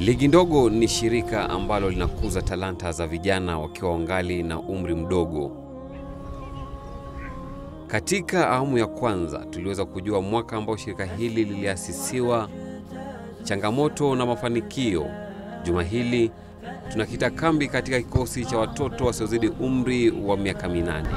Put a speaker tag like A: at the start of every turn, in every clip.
A: Ligi Ndogo ni shirika ambalo linakuza talanta za vijana wakiwa wangali na umri mdogo. Katika awamu ya kwanza tuliweza kujua mwaka ambao shirika hili liliasisiwa, changamoto na mafanikio. Juma hili tunakita kambi katika kikosi cha watoto wasiozidi umri wa miaka minane.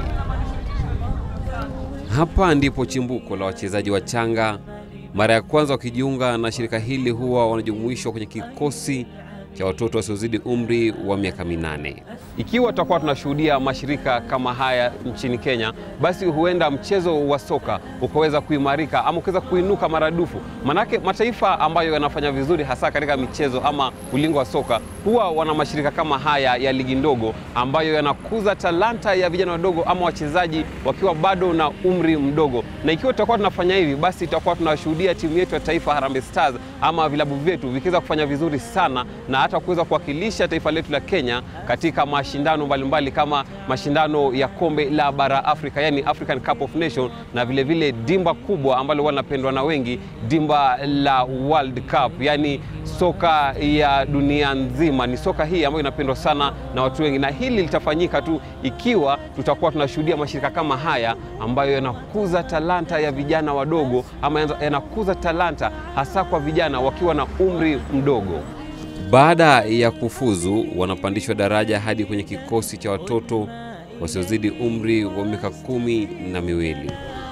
A: Hapa ndipo chimbuko la wachezaji wachanga. Mara ya kwanza wakijiunga na shirika hili huwa wanajumuishwa kwenye kikosi cha watoto wasiozidi umri wa miaka minane. Ikiwa tutakuwa tunashuhudia mashirika kama haya nchini Kenya, basi huenda mchezo wa soka ukaweza kuimarika ama ukaweza kuinuka maradufu. Manake mataifa ambayo yanafanya vizuri hasa katika michezo ama ulingo wa soka huwa wana mashirika kama haya ya ligi ndogo ambayo yanakuza talanta ya vijana wadogo ama wachezaji wakiwa bado na umri mdogo. Na ikiwa tutakuwa tunafanya hivi, basi tutakuwa tunashuhudia timu yetu ya taifa Harambee Stars ama vilabu vyetu vikiweza kufanya vizuri sana na hata kuweza kuwakilisha taifa letu la Kenya katika mashindano mbalimbali kama mashindano ya kombe la bara Afrika, yani African Cup of Nation, na vilevile vile dimba kubwa ambalo wanapendwa na wengi, dimba la World Cup, yani soka ya dunia nzima. Ni soka hii ambayo inapendwa sana na watu wengi, na hili litafanyika tu ikiwa tutakuwa tunashuhudia mashirika kama haya ambayo yanakuza talanta ya vijana wadogo ama yanakuza talanta hasa kwa vijana wakiwa na umri mdogo. Baada ya kufuzu, wanapandishwa daraja hadi kwenye kikosi cha watoto wasiozidi umri wa miaka kumi na miwili.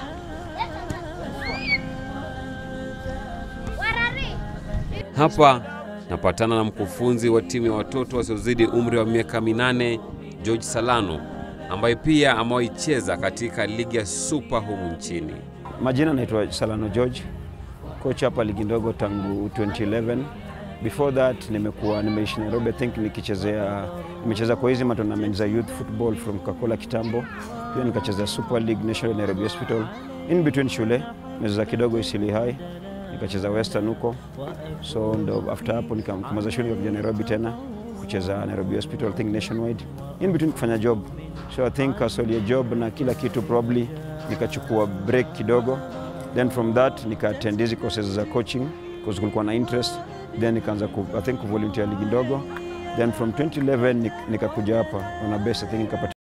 A: Hapa napatana na mkufunzi wa timu ya watoto wasiozidi umri wa miaka minane, George Salano, ambaye pia amewaicheza katika ligi ya Super humu nchini.
B: Majina naitwa Salano George, coach hapa ligi ndogo tangu 2011 before that nimekuwa nimeishi Nairobi, I think nikichezea nimecheza kwa hizi matournament za youth football from Kakola kitambo, pia nikachezea Super League National Nairobi Hospital. In between shule nimecheza kidogo Isili High, nikacheza Western huko, so ndo after hapo nikamaliza shule nikakuja Nairobi tena kucheza Nairobi Hospital, I think nationwide, in between kufanya job, so I think kasolia job na kila kitu probably nikachukua break kidogo, then from that nika attend hizi courses za coaching because kulikuwa na interest then nikaanza ku, I think kuvolunteer ligi ndogo then from 2011 nikakuja hapa on a base I think nikapata